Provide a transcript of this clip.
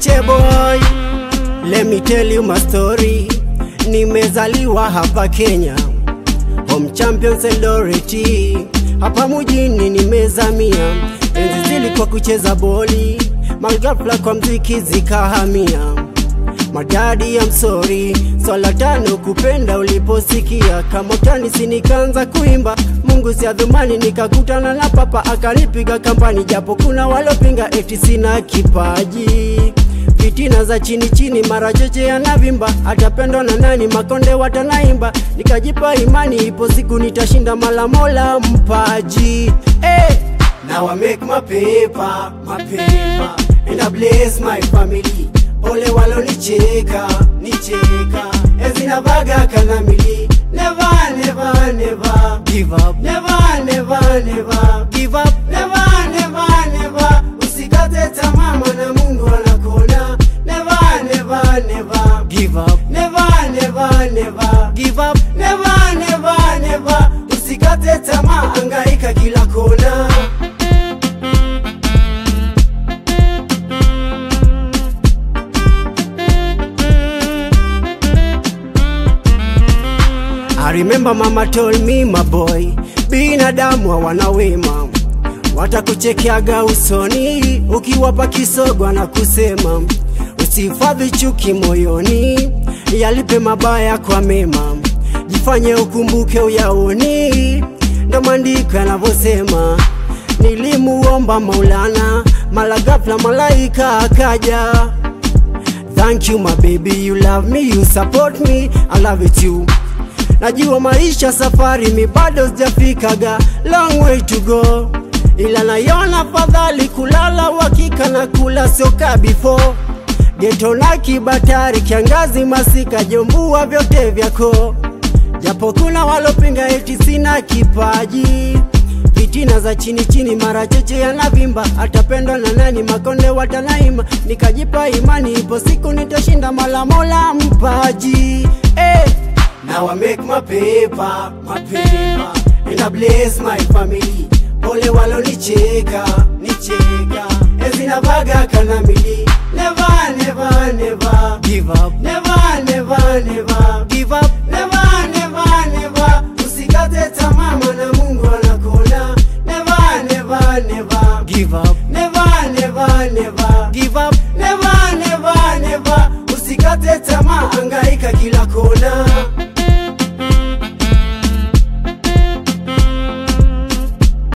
Cheboy, let me tell you my story. Nimezaliwa hapa Kenya, home champions Eldoret. Hapa mjini nimezamia, enzi zilikuwa kucheza boli, maghafla kwa mziki zikahamia. Madadi I'm sorry, swala tano kupenda uliposikia kama utanisi, nikaanza kuimba Mungu si adhumani, nikakutana na papa akanipiga kampani, japo kuna walopinga eti sina kipaji fitina za chini chini, mara cheche yanavimba, atapendwa na nani? Makonde watanaimba, nikajipa imani, ipo siku nitashinda, mala mola mpaji hey! Now I make my paper, my paper, and I bless my family. Ole walonicheka, nicheka, ezina vaga kanamili. Never, never, never give up. Never, never, never give up. Never, never, never. Usikate tamaa, maana Mungu anakuona. Never, never, never give up. Never, never, never give up. Never, never, never. Usikate tamaa, angaika kila kona. I remember mama told me my boy, binadamu hawana wema, watakuchekeaga usoni ukiwapa kisogo na kusema usihifadhi chuki moyoni, yalipe mabaya kwa mema, jifanye ukumbuke uyaoni. Ndo maandiko yanavyosema, nilimuomba Maulana, mala ghafla malaika akaja. Thank you my baby, you love me, you support me, I love it you. Najua maisha safari mi bado sijafikaga, long way to go, ila naiona fadhali kulala uhakika na kula soka before geto na kibatari, kiangazi, masika, jombua vyote vyako, japo kuna walopinga eti sina kipaji fitina za chini chini, mara cheche yanavimba, atapendwa na nani? Makonde watanaima, nikajipa imani, ipo siku nitashinda, mala mola mpaji hey! Now I make my paper, my paper, and I bless my family. Pole walonicheka, nicheka, ezina vaga kanamili. Never, never, never give up. Never, never, never give up. Never, never